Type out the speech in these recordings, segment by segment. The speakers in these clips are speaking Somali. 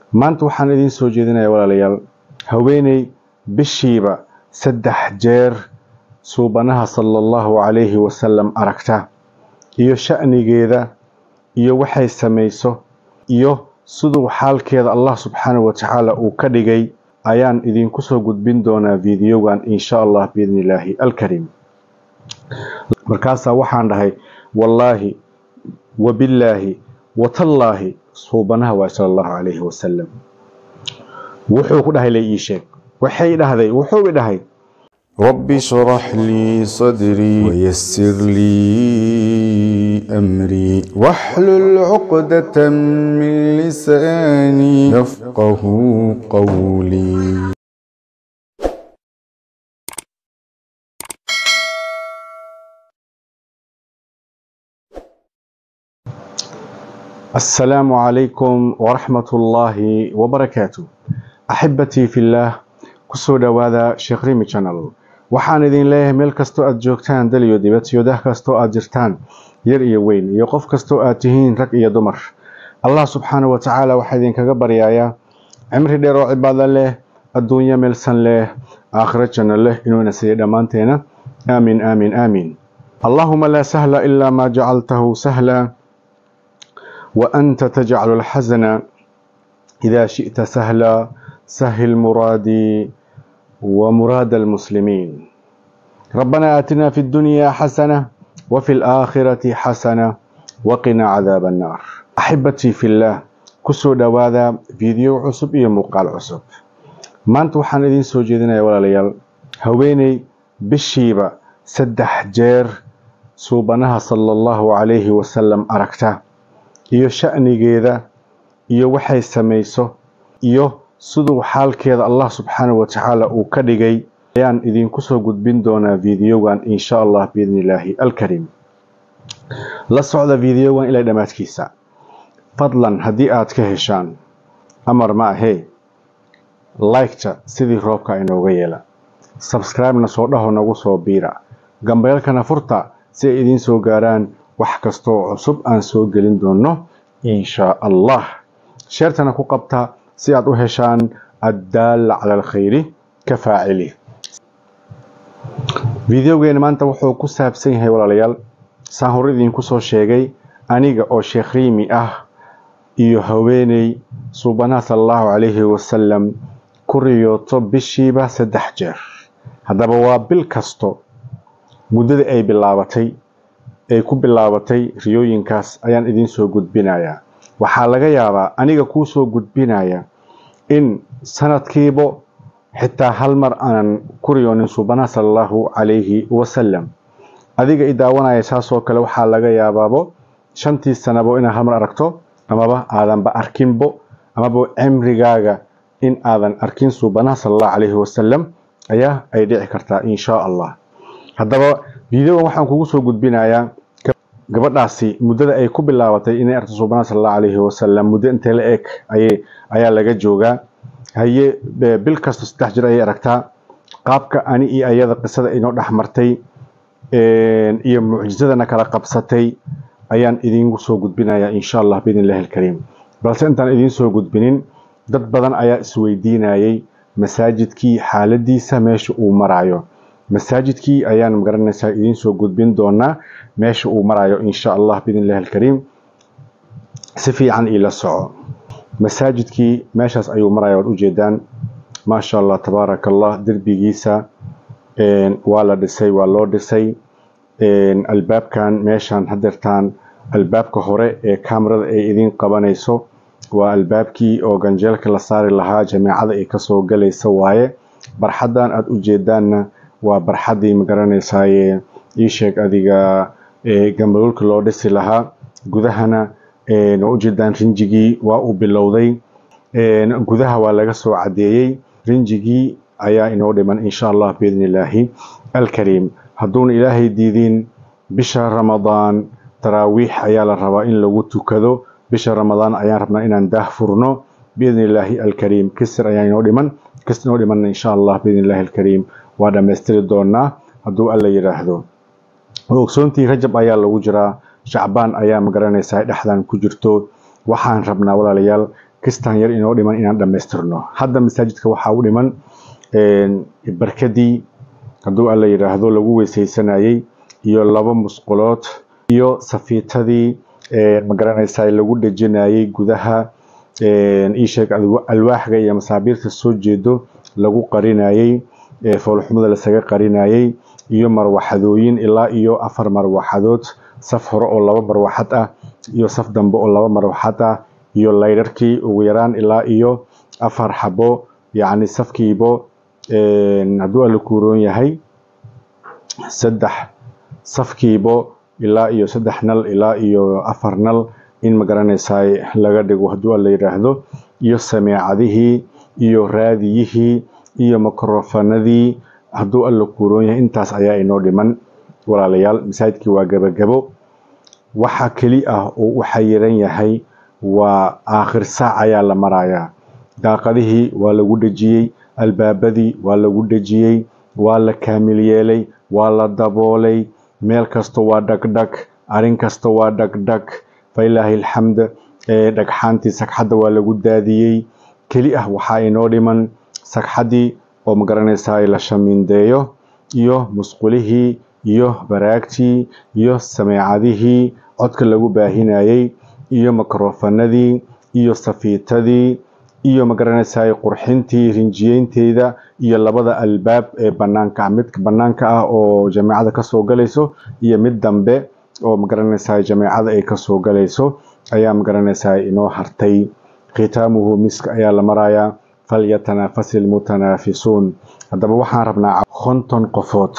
maanta waxaan idiin soo jeedinayaa walaalayaal haweeney bishiiba saddex jeer suubanaha sala allahu calayhi wasalam aragta iyo sha'nigeeda iyo waxay samayso iyo siduu xaalkeeda allah subxaanahu wa tacaala uu ka dhigay ayaan idinku soo gudbin doonaa videogan insha allah biidni illaahi alkariim markaasaa waxaan dhahay wallaahi wabillaahi watallaahi suubanaha waay sala allahu calayhi wasalam wuxuu ku dhahay la ii sheeg waxay dhahday wuxuu i dhahay رب اشرح لي صدري ويسر لي أمري واحلل عقدة من لساني يفقه قولي السلام عليكم ورحمة الله وبركاته أحبتي في الله kusoo dhawaada sheekh rimi channel waxaan idin leeyahay meel kastoo aad joogtaan dal iyo dibad iyo dah kastoo aad jirtaan yar iyo weyn iyo qof kastoo aad tihiin rag iyo dumar allah subxaanahu wa tacaala waxaa idinkaga baryayaa cimri dheer oo cibaado leh adduunyo meelsan leh aakhiro janno leh inuuna siiyay dhammaanteena aamin aamin aamin allahuma laa sahla ilaa maa jacaltahu sahla wa anta tajcalu alxasana idaa shi'ta sahla سهل مرادي ومراد المسلمين ربنا آتنا في الدنيا حسنة وفي الآخرة حسنة وقنا عذاب النار أحبتي في الله كسو دواذا فيديو عصب إيه مقال عصب ما أنتو حان إذين سو جيدنا يا ولا ليال هويني بالشيبة سدح جير سوبناها صلى الله عليه وسلم أركتا إيو شأني جيدا إيو وحي سميسو إيو siduu xaalkeeda allah subxaanahu wa tacaala uu ka dhigay ayaan idinku soo gudbin doonaa videogan insha allah biidni illaahi alkariim la socda videogan ilaa dhammaadkiisa fadlan haddii aad ka heshaan amar ma ahee liketa sidii roobka inooga yeela sabscribe-na soo dhaho nagu soo biira gambeelkana furta si ay idiin soo gaaraan wax kastooo cusub aan soo gelin doono insha allah sheertana ku qabta si aad u heshaan addaalla cala alkhayri ka faacili videogeena maanta wuxuu ku saabsan yahay walaalayaal saan hore idinku soo sheegay aniga oo sheekh riimi ah iyo haweeney suubanaha sala allahu calayhi wasalam ku riyooto bishiiba saddex jeer haddaba waa bil kasto muddada ay bilaabatay ay ku bilaabatay riyooyinkaas ayaan idiin soo gudbinayaa waxaa laga yaabaa aniga kuu soo gudbinaya in sanadkiiba xitaa hal mar aanan ku riyoonin suubanaha sala allahu calayhi wasalam adiga i daawanaya saasoo kale waxaa laga yaabaabo shantii sanabo inaad hal mar aragto amaba aadanba arkinbo amaba cimrigaaga in aadan arkin suubanaha sala allahu calayhi wasalam ayaa ay dhici kartaa insha allah haddaba videogan waxaan kugu soo gudbinayaa gabadhaasi muddada ay ku bilaabatay inay aragto suubanaha sala allahu calayhi wasalam muddo intee la eg ayay ayaa laga joogaa haye bil kasta saddex jir ayay aragtaa qaabka ani iyo ayada qisada inoo dhex martay iyo mucjisadana kala qabsatay ayaan idiinku soo gudbinayaa insha allah biidn illahi alkariim balse intaan idiin soo gudbinin dad badan ayaa isweydiinayay masaajidkii xaaladiisa meesha uu marayo masaajidkii ayaan magaranaysaa idiin soo gudbin doonaa meesha uu marayo insha allah biidn illahi alkariim si fiican iila soco masaajidkii meeshaas ayuu maraya waad ujeedaan maasha allah tabaaraka allah derbigiisa waa la dhisay waa loo dhisay albaabkan meeshan hadeertaan albaabka hore ee kamarada ay idiin qabanayso waa albaabkii oo ganjeelka la saari lahaa jameecada ay kasoo galaysa waaye barxadan aada ujeedaanna waa barxadii magaranaysaye iisheeg adiga gambaluulka loo dhisi lahaa gudahana waa ujeedaan rinjigii waa uu bilowday gudaha waa laga soo cadeeyey rinjigii ayaa inoo dhiman insha allah biidni illaahi alkariim hadduuna ilaahay diidin bisha ramadaan taraawiix ayaa la rabaa in lagu tukado bisha ramadaan ayaan rabnaa inaan daah furno biidni illaahi alkariim kisir ayaa inoo dhiman kis inoo dhiman insha allah biidni illaahi alkariim waa dhammaystiri doonaa hadduu alla yidhaahdo ogsoontii rajab ayaa lagu jiraa shacbaan ayaa magaranaysaa dhexdan ku jirto waxaan rabnaa walaalayaal kistan yar inoo dhiman inaan dhammaystirno hadda masaajidka waxaa u dhiman barkadii hadduu alla yidhaahdo lagu weysaysanayey iyo laba musqulood iyo safiitadii magaranaysaa lagu dhejinayey gudaha iisheeg alwaaxga iyo masaabiirta soo jeedo lagu qarinayey foolxumada lasaga qarinayey iyo marwaxadooyin ilaa iyo afar marwaxadood saf hore oo laba marwaxad ah iyo saf dambe oo laba marwaxad ah iyo laydharkii ugu yaraan ilaa iyo afar xabo yacni safkiibo hadduu alla kuuroon yahay saddex safkiibo ilaa iyo saddex nal ilaa iyo afar nal in magaranaysaa laga dhigo hadduu alla yidhaahdo iyo sameecadihii iyo raadiyihii iyo mikrofanadii hadduu alla kuuroon yahay intaas ayaa inoo dhiman walaalayaal masaajidkii waa gebagabo waxa keli ah oo u xayiran yahay waa aakhir saac ayaa la marayaa daaqadihii waa lagu dhejiyey albaabadii waa lagu dhejiyey waa la kaamil yeelay waa la daboolay meel kasta waa dhagdhag arrin kasta waa dhagdhag failaahi alxamd dhagxaantii sagxadda waa lagu daadiyey keli ah waxaa inoo dhiman sagxaddii oo magaranaysaa la shamiindeeyo iyo musqulihii iyo baraagtii iyo sameecadihii codka lagu baahinayey iyo mikrofanadii iyo safiitadii iyo magaranaysaa qurxintii rinjiyeynteeda iyo labada albaab ee banaanka mid banaanka ah oo jameecada kasoo galayso iyo mid dambe oo magaranaysaa jameecada ay kasoo galayso ayaa magaranaysaa inoo hartay khitaamuhu miska ayaa la marayaa falyatanafasi almutanaafisuun haddaba waxaan rabnaa konton qofood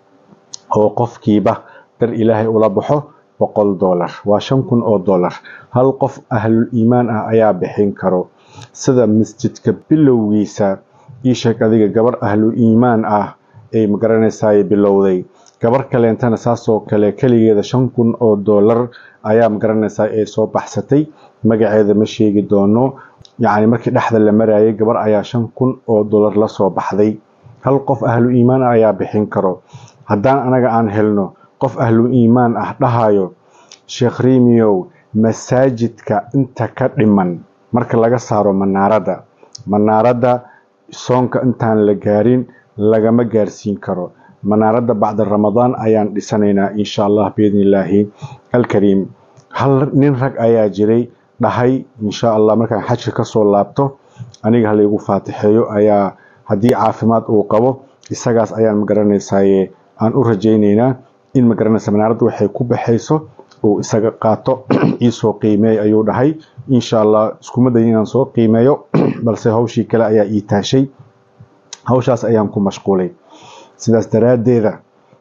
oo qofkiiba dar ilaahay ula baxo boqol dollar waa shan kun oo dollar hal qof ahlul iimaan ah ayaa bixin karo sida masjidka bilowgiisa ii sheeg adiga gabar ahlu iimaan ah ay magaranaysaa bilowday gabar kaleentana saasoo kale keligeeda shan kun oo dollar ayaa magaranaysaa ay soo baxsatay magaceeda ma sheegi doono yacni markii dhexda la marayay gabar ayaa shan kun oo dollar la soo baxday hal qof ahlu iimaan ah ayaa bixin karo haddaan anaga aan helno qof ahlu iimaan ah dhahayo sheekh riimiyow masaajidka inta ka dhiman marka laga saaro manaaradda manaaradda soonka intaan la gaarin lagama gaarsiin karo manaaradda bacda ramadaan ayaan dhisanaynaa insha allah biidni illaahi alkariim hal nin rag ayaa jiray dhahay insha allah markaan xajka kasoo laabto aniga halaygu faatixeeyo ayaa haddii caafimaad uu qabo isagaas ayaan magaranaysaye aan u rajaynaynaa in magaranaysa manaaradda waxay ku baxayso uu isaga qaato iisoo qiimeey ayuu dhahay insha allah iskuma dayin inaan soo qiimeeyo balse hawshii kale ayaa ii taashay hawshaas ayaan ku mashquulay sidaas daraaddeeda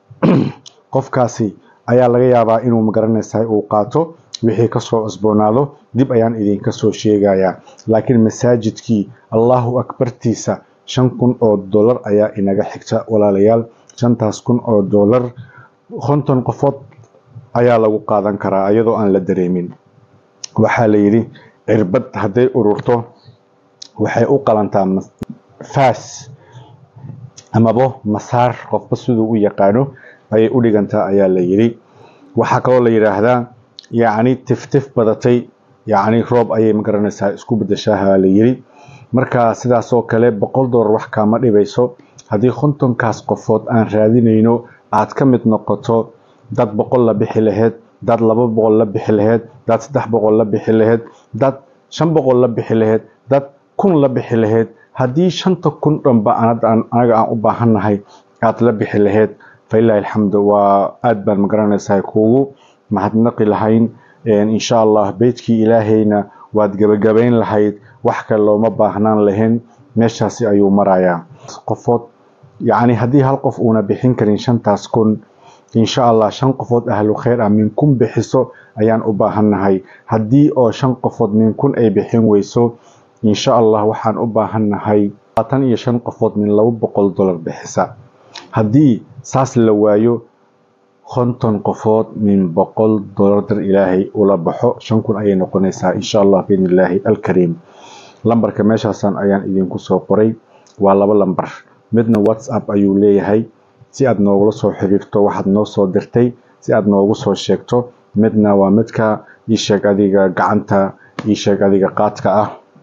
qofkaasi ayaa laga yaabaa inuu magaranaysahay uu qaato wixii kasoo cusboonaado dib ayaan idinka soo sheegayaa laakiin masaajidkii allahu akbartiisa shan kun oo dollar ayaa inaga xigta walaalayaal shantaas kun oo dollar konton qofood ayaa lagu qaadan karaa iyadoo aan la dareemin waxaa la yidhi cirbad hadday ururto waxay u qalantaa faas amaba masaar qofba siduu u yaqaano ayay u dhigantaa ayaa la yidhi waxaa kaloo la yidhaahdaa yacni tiftif badatay yacni roob ayay magaranaysaa isku bedeshaaha la yidhi marka sidaasoo kale boqol dollar wax kaama dhibayso haddii kontonkaas qofood aan raadinayno aad ka mid noqoto dad boqol la bixi laheyd dad laba boqol la bixi laheyd dad saddex boqol la bixi laheyd dad shan boqol la bixi laheyd dad kun la bixi laheyd haddii shanta kun dhanba anaga aan u baahannahay aad la bixi laheyd falilahi alxamdu waa aad baan magaranaysaa kuugu mahadnaqi lahayn insha allah beytkii ilaahayna waad gebagabayn lahayd wax kale looma baahnaan lahayn meeshaasi ayuu marayaa qofood yacni haddii hal qof uuna bixin karin shantaas kun insha allah shan qofood ahlu khayr ah min kun bixiso ayaan u baahannahay haddii oo shan qofood min kun ay bixin weyso insha allah waxaan u baahannahay labaatan iyo shan qofood min laba boqol dollar bixisa haddii saas la waayo konton qofood min boqol dollar dar ilaahay ula baxo shan kun ayay noqonaysaa insha allah biidni illaahi alkariim lambarka meeshaasan ayaan idinku soo qoray waa laba lambar midna whatsapp ayuu leeyahay si aad noogula soo xiriirto waxaad noo soo dirtay si aad noogu soo sheegto midna waa midka ii sheeg adiga gacanta ii sheeg adiga qaadka ah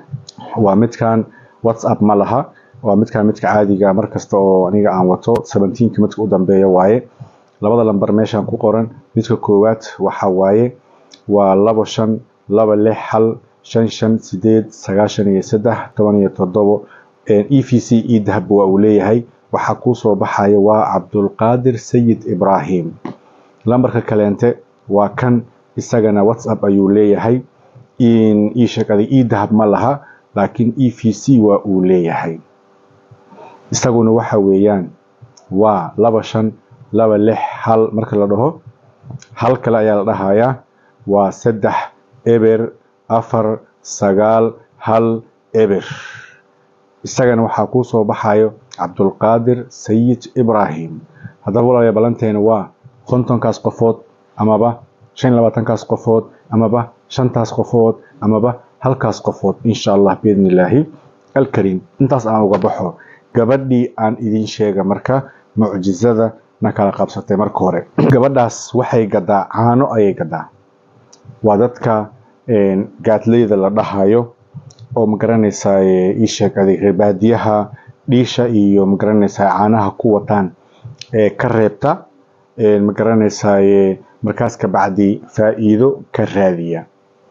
waa midkan whatsapp ma laha waa midkan midka caadiga markasta oo aniga aan wato seventeenka midka u dambeeya waaye labada lambar meeshaan ku qoran midka koowaad waxa waaye waa labo shan laba lix hal shan shan sideed sagaashan iyo saddex toban iyo toddobo e v c e dahab waa uu leeyahay waxaa kuu soo baxaya waa cabdulqaadir sayid ibraahim lambarka kaleente waa kan isagana whatsapp ayuu leeyahay ii sheegada e dahab ma laha laakiin e v c waa uu leeyahay isaguna waxa weeyaan waa laba shan laba lix hal marka la dhaho hal kale ayaa la dhahayaa waa saddex eber afar sagaal hal eber isagana waxaa kuu soo baxayo cabdulqaadir sayid ibraahim haddaba walaalayaa ballanteena waa kontonkaas qofood amaba shan labaatankaas qofood amaba shantaas qofood amaba halkaas qofood insha allah biidni illaahi alkariim intaas aan uga baxo gabadhii aan idiin sheega marka mucjizada na kala qabsatay marka hore gabadhaas waxay gadaa caano ayay gadaa waa dadka gaadleyda la dhahayo oo magaranaysaa ii sheeg adig reebaadiyaha dhiisha iyo magaranaysaa caanaha ku wataan ee ka reebta magaranaysaa markaas ka bacdi faa'iido ka raadiya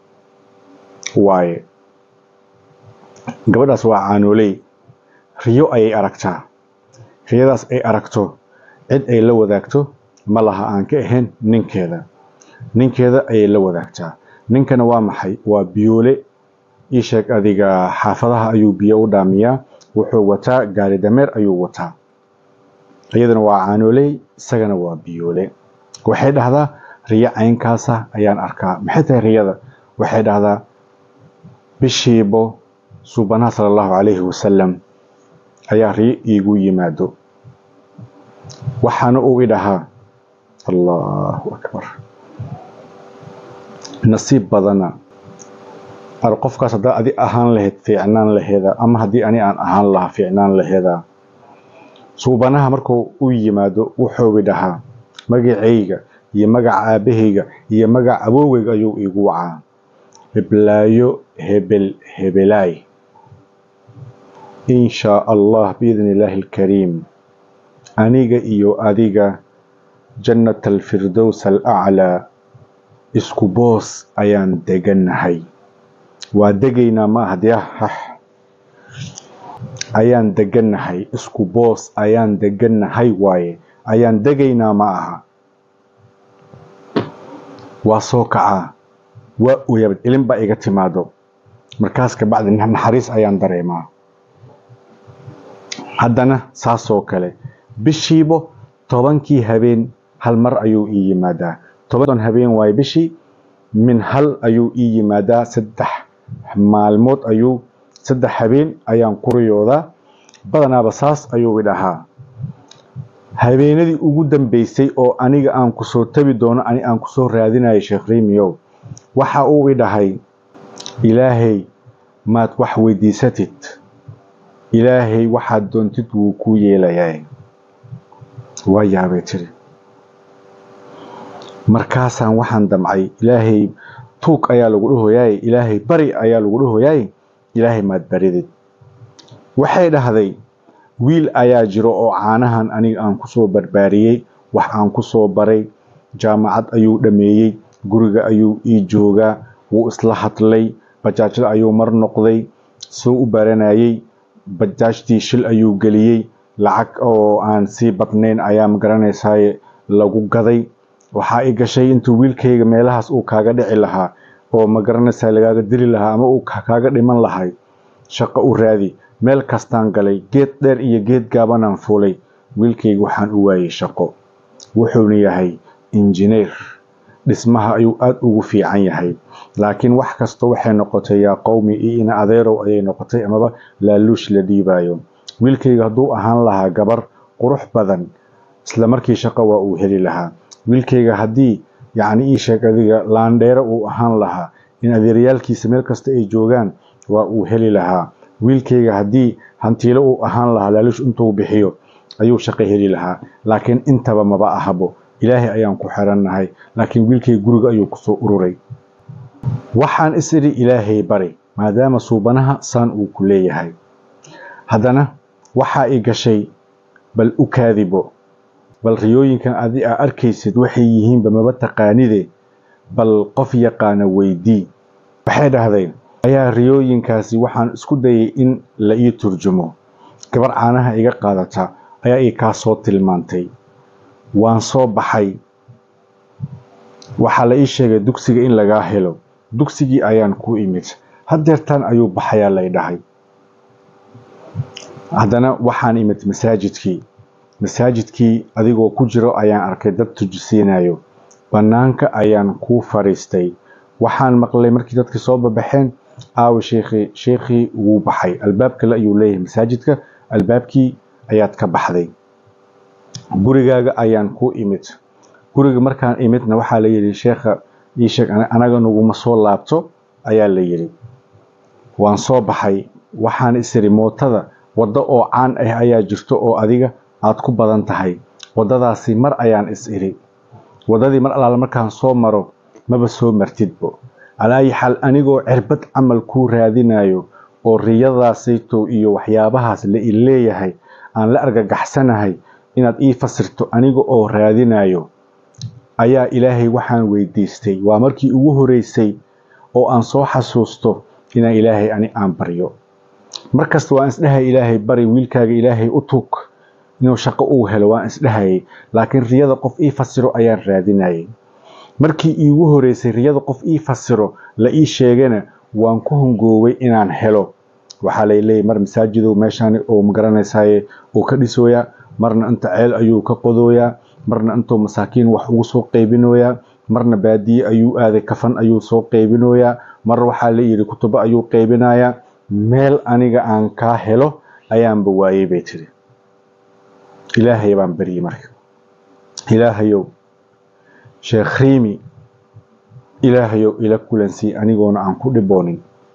waaye gabadhaas waa caanooley riyo ayay aragtaa riyadaas ay aragto cid ay la wadaagto ma laha aan ka ahayn ninkeeda ninkeeda ayay la wadaagtaa ninkana waa maxay waa biyoole ii sheeg adiga xaafadaha ayuu biyo u dhaamiyaa wuxuu wataa gaari dameer ayuu wataa iyadana waa caanooley isagana waa biyoole waxay dhahdaa riyo caynkaasa ayaan arkaa maxay tahay riyada waxay dhahdaa bishiibo suubanaha sala allahu calayhi wasalam ayaa riyo iigu yimaado waxaana uu idhahaa allahu akbar nasiib badana ar qofkaas haddaa adi ahaan lahayd fiicnaan laheeda ama haddii ani aan ahaan lahaa fiicnaan laheeda suubanaha markuu u yimaado wuxuu idhahaa magacayga iyo magaca aabahayga iyo magaca awooweyga ayuu iigu wacaa heblaayo hebel hebelaay in shaa allah biidni illaahi alkariim aniga iyo adiga jannat alfirdows alaclaa isku boos ayaan degannahay waa degaynaa ma aha dee hax ayaan degannahay isku boos ayaan degannahay waaye ayaan degaynaa ma aha waa soo kacaa waa oyabad ilin baa iga timaado markaas kabacdi naxariis ayaan dareemaa haddana saasoo kale bishiibo tobankii habeen hal mar ayuu ii yimaadaa toban habeen waaye bishii min hal ayuu ii yimaadaa saddex maalmood ayuu saddex habeen ayaan ku riyoodaa badanaaba saas ayuu idhahaa habeenadii ugu dambeysay oo aniga aan kusoo tabi doono ani aan kusoo raadinayo sheekh rimiyow waxa uu idhahay ilaahay maad wax weydiisatid ilaahay waxaad doontid wuu kuu yeelayaa waa yaabay tiri markaasaan waxaan damcay ilaahay tuug ayaa lagu dhahoyaay ilaahay bari ayaa lagu dhahoyaay ilaahay maad baridid waxay dhahday wiil ayaa jiro oo caanahan aniga aan kusoo barbaariyey wax aan kusoo baray jaamacad ayuu dhameeyey guriga ayuu ii joogaa wuu isla hadlay bajaajada ayuu mar noqday soo u baranayey bajaajtii shil ayuu geliyey lacag oo aan sii badnayn ayaa magaranaysaay lagu gaday waxaa i gashay intuu wiilkayga meelahaas uu kaaga dhici lahaa oo magaranaysaa lagaaga dili lahaa ama uu kaaga dhiman lahay shaqo u raadi meel kastaan galay geed dheer iyo geed gaabanaan fuulay wiilkayga waxaan u waayey shaqo wuxuuna yahay injineer dhismaha ayuu aada ugu fiican yahay laakiin wax kasta waxay noqotay yaa qowmi iyo ina adeerow ayay noqotay amaba laaluush la dhiibayo wiilkayga hadduu ahaan lahaa gabar qurux badan isla markii shaqo waa uu heli lahaa wiilkayga haddii yacni ii sheeg adiga laandheero uu ahaan lahaa in adeeryaalkiisa meel kasta ay joogaan waa uu heli lahaa wiilkayga haddii hantiilo uu ahaan lahaa laaluush intuu bixiyo ayuu shaqo heli lahaa laakiin intaba maba ahabo ilaahay ayaan ku xirannahay laakiin wiilkayga guriga ayuu kusoo ururay waxaan is idhi ilaahay bari maadaama suubanaha saan uu ku leeyahay haddana waxaa i gashay bal u kaadibo bal riyooyinkan adi aa arkaysid waxay yihiinba maba taqaanide bal qof yaqaana weydii waxay dhahdeen ayaa riyooyinkaasi waxaan isku dayay in la ii turjumo gabar caanaha iga qaadata ayaa ii kaa soo tilmaantay waan soo baxay waxaa la ii sheegay dugsiga in lagaa helo dugsigii ayaan ku imid hadeertaan ayuu baxayaa lay dhahay haddana waxaan imid masaajidkii masaajidkii adigoo ku jiro ayaan arkay dad tujisiinayo bannaanka ayaan kuu fadhiistay waxaan maqlay markii dadkii soo babaxeen aawi sheekhii sheekhii wuu baxay albaab kale ayuu leeyahay masaajidka albaabkii ayaad ka baxday gurigaaga ayaan ku imid guriga markaan imidna waxaa la yidhi sheekha ii sheeg anaga naguma soo laabto ayaa la yidhi waan soo baxay waxaan isiri mootada waddo oo caan ah ayaa jirto oo adiga aad ku badan tahay waddadaasi mar ayaan is iri waddadii mar allaale markaan soo maro maba soo martidbo alaayi xaal anigoo cirbad camal kuu raadinayo oo riyadaasayto iyo waxyaabahaas la i leeyahay aan la argagaxsanahay inaad ii fasirto aniga oo raadinayo ayaa ilaahay waxaan weydiistay waa markii ugu horeysay oo aan soo xasuusto inaan ilaahay ani aan baryo markasta waan isdhahay ilaahay bari wiilkaaga ilaahay u tuug inuu shaqo uu helo waan isdhahayay laakiin riyada qof ii fasiro ayaan raadinayay markii iigu horeysay riyada qof ii fasiro la ii sheegana waan ku hongooway inaan helo waxaa lay leeyahy mar masaajidow meeshaan oo magaranaysaye uu ka dhisooyaa marna inta ceel ayuu ka qodooyaa marna intuu masaakiin wax ugu soo qaybinooyaa marna baadiye ayuu aaday kafan ayuu soo qaybinooyaa mar waxaa la yidhi kutubo ayuu qaybinayaa meel aniga aan kaa helo ayaanba waayey bay tiri ilaahay baan baryey marka ilaahayow sheekh riimi ilaahayow ila kulansii anigoona aan ku dhiboonin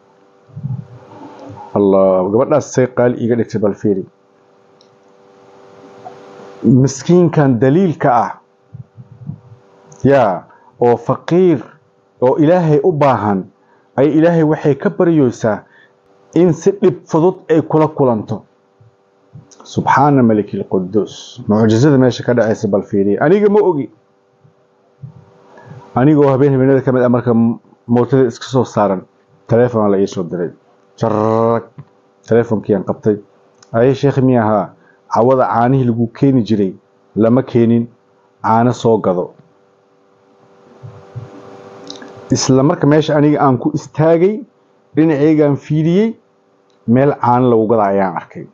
allah gabadhaas say qaali iiga dhigtay bal fiiri miskiinkan daliilka ah yaa oo faqiir oo ilaahay u baahan ay ilaahay waxay ka baryeysaa in si dhib fudud ay kula kulanto subxaana maliki lquduus mucjizada meesha ka dhacaysa bal fiiriya aniga ma ogi anigoo habeen habeenada ka mid ah marka mootada iska soo saaran taleefona la iisoo diray jarag taleefonkiiaan qabtay aye sheekh mi ahaa cawada caanihii lagu keeni jiray lama keenin caano soo gado isla marka meesha aniga aan ku istaagay dhinaceygaan fiidiyey meel caano lagu gada ayaan arkay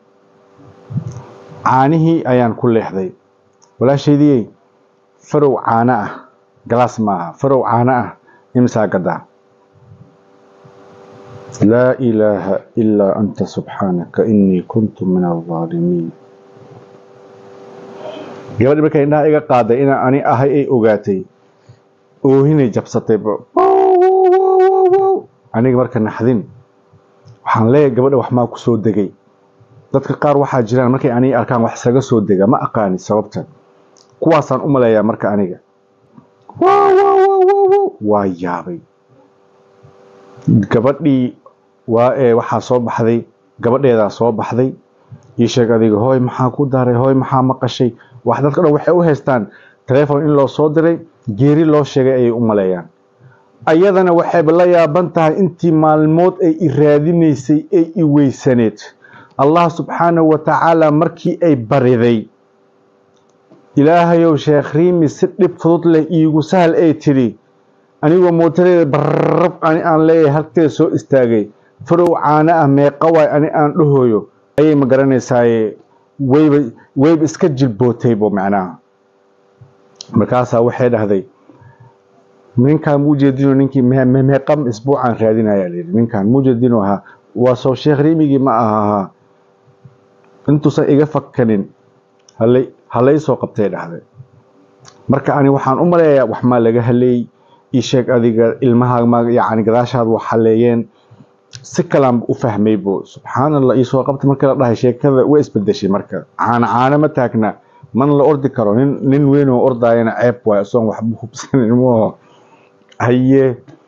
caanihii ayaan ku leexday walaashaydiyey farow caano ah galaas maaha farow caano ah imsaa gadaa laa ilaaha ilaa anta subxaanaka inii kuntu min aldaalimiin gabadhi markay indhaha iga qaaday inaan ani ahay ay ogaatay oohinay jabsatay aniga marka naxdin waxaan leeyahay gabadha wax maa ku soo degay dadka qaar waxaa jiraan markay aniga arkaan wax isaga soo dega ma aqaani sababta kuwaasaan u maleeyaa marka aniga waa yaabay gabadhii waa ee waxaa soo baxday gabadheedaa soo baxday ii sheeg adiga hooy maxaa ku daray hooy maxaa maqashay wax dadka dhan waxay u haystaan taleefon in loo soo diray geeri loo sheegay ayay u maleeyaan ayadana waxayba la yaaban tahay intii maalmood ay i raadinaysay ay i weysaneed allah subxaanahu wa tacaala markii ay bariday ilaahayow sheekh riimi si dhib fudud leh iigu sahal ay tidhi anigoo mootadeeda barrab ani aan leeyahay halkeeda soo istaagay farow caano ah meeqa waay ani aan dhahooyo ayay ma garanaysaaye wayba wayba iska jilbootaybo macnaha markaasaa waxay dhahday ninkaan muujeedino ninkii meeqam isbuucaan raadinaya layidhi ninkaan muujeedino ahaa waa soo sheekh riimigii ma ahaa intuusan iga fakanin halay halay soo qabtay dhahday marka ani waxaan u maleeyaa wax maa laga haleey ii sheeg adiga ilmaha ma yacni gadaashaad wax haleeyeen si kalaan u fahmaybo subxaan allah ii soo qabtay markii la dhahay sheekada way isbedeshay marka caano caano ma taagna man la ordi karo nin nin weyn oo ordaayana ceeb waayo isagoon waxba hubsanin moo haye